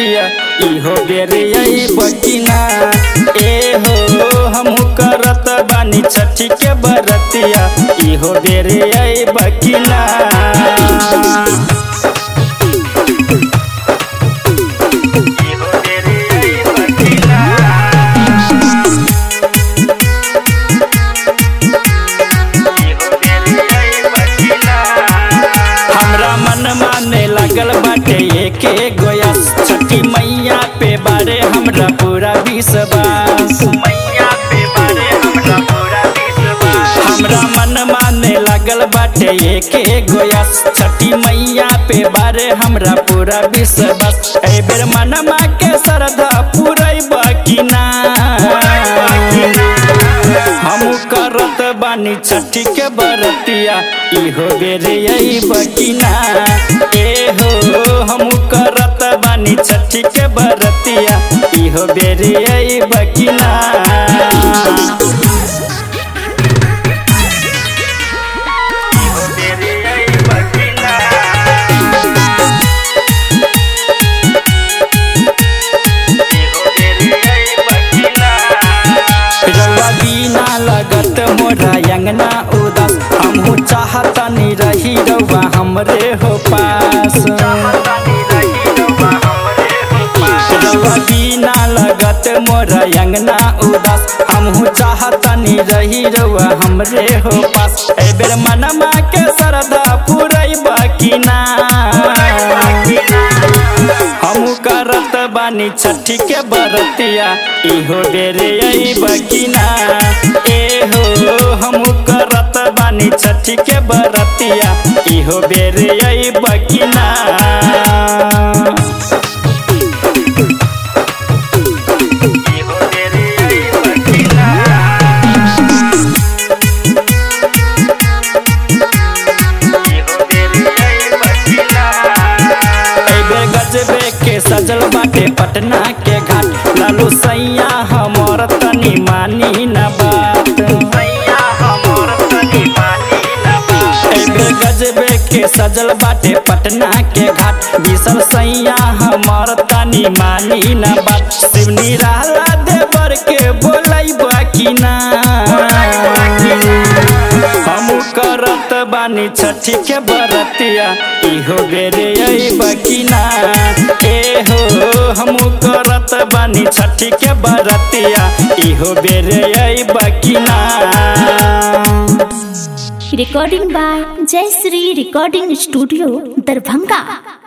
बरतिया इहो बेरे आई बकिना ए हो हमहू करत बानी छठी के बरतिया इहो बेरे आई बकिना हमरा मन माने लागल बाटे एके गोयस छठी मैया पे बारे हमरा पूरा विश्वास मैया पे बारे हमरा पूरा विश्वास हमरा मन माने लागल बाटे एके गोयस छठी मैया पे बारे हमरा पूरा विश्वास ए बेर मनमा के श्रद्धा पुरैब कि ना हमू करत बानी छठी के बरतिया इहो बेरे आई बकिना ए हो हमू करत बानी छठी के बरतिया इहो बेरे आई बकिना रउआ बिना लगत मोरा अंगना उदास हमहू चाहतनी रही रउआ हमरे हो पास रउआ बिना लगत मोरा अंगना उदास हमहू चाहतनी रही रउआ हमरे हो पास ए बेर मनमा के श्रद्धा पुरैब कि ना हमू करत बानी छठी के बरतिया इहो बेरे आई बकिना ए हो हमू करत बानी छठी के बरतिया इहो बेरे आई बकिना एबे गजबे के सजल बाटे पटना के घाट लालू सैया हमर तनी मानी न बात एबे गजबे के सजल बाटे पटना के घाट बिसल सैया हमर तनी मानी न बात शिवनी रहला देवर के बोलाई बाकी ना हमू करत बानी छठी के बरतिया इहो बेरे आई बकिना ए हो हमू करत बानी छठी के बरतिया इहो बेरे आई बकिना recording by Jayasree Recording Studio, Darbhanga.